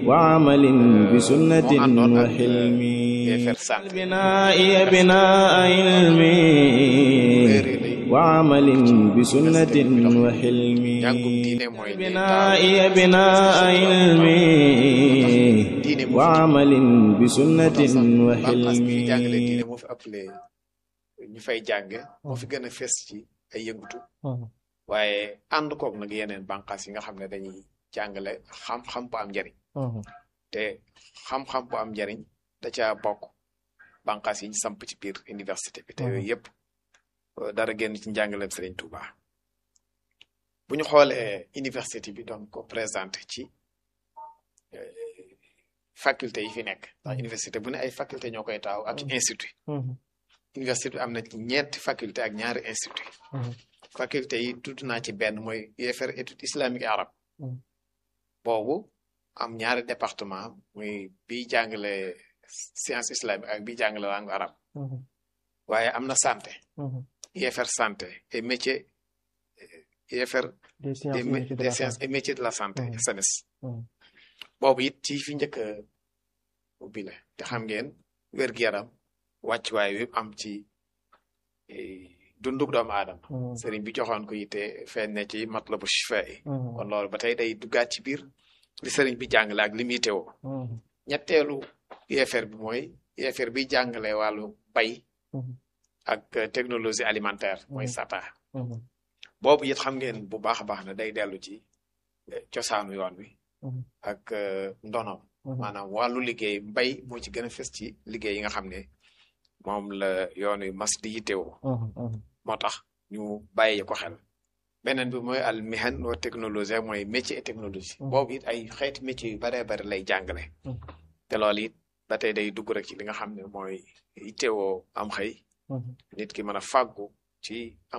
وعمل بسنة وحلم بناء بناء علم وعمل بسنة وحلم بناء بناء علم وعمل بسنة وحلم moo fi appelé ñu fay jànge moo fi gën a fes ci ay yëngutu waaye ànd koog nag yeneen bànqaas yi nga xam ne dañuy jàngale xam-xam bu am njariñ te xam-xam bu am njariñ da ca bokk bànqaas yi ñu samp ci biir université bi te yooyu yëpp dara génn ci njàngaleem Serigne Touba bu ñu xoolee université bi doon ko présenté ci faculté yi fi nekk ndax université bu ne ay faculté ñoo koy taaw ak institut université bi am na ci ñeenti faculté ak ñaari institut faculté yi tudd naa ci benn mooy UFR étude islamique et arabe boobu am ñaari département muy bi jàngale science islamique ak bi jàngale langue arabe waaye am na santé UFR santé et métier UFR des sciences et métiers de la santé SAMES boobu it ci fi njëkk a ubbi la te xam ngeen wér-gu-yaram wàccuwaay wi am ci dunduk doomu aadama sëriñ bi joxoon ko yitte feeñ ne ci matlabu shifa yi kon loolu ba tey day duggaat ci biir li sëriñ bi jàngale ak li muy teewoo ñetteelu UFR bi mooy UFR bi jàngale wàllu bay ak technologie alimentaire mooy SATA boobu it xam ngeen bu baax a baax na day dellu ci cosaanu yoon wi ak ndonom maanaam wàllu liggéey mbay moo ci gën a fës ci liggéey yi nga xam ne moom la yoon wi mas di yittewoo moo tax ñu bàyyi ko xel beneen bi mooy al mihan wa technologie mooy métier et technologie boobu it ay xeeti métier yu baree bari lay jàngale te loolu it ba tey day dugg rek ci li nga xam ne mooy yittewoo am xëy nit ki mën a fàggu ci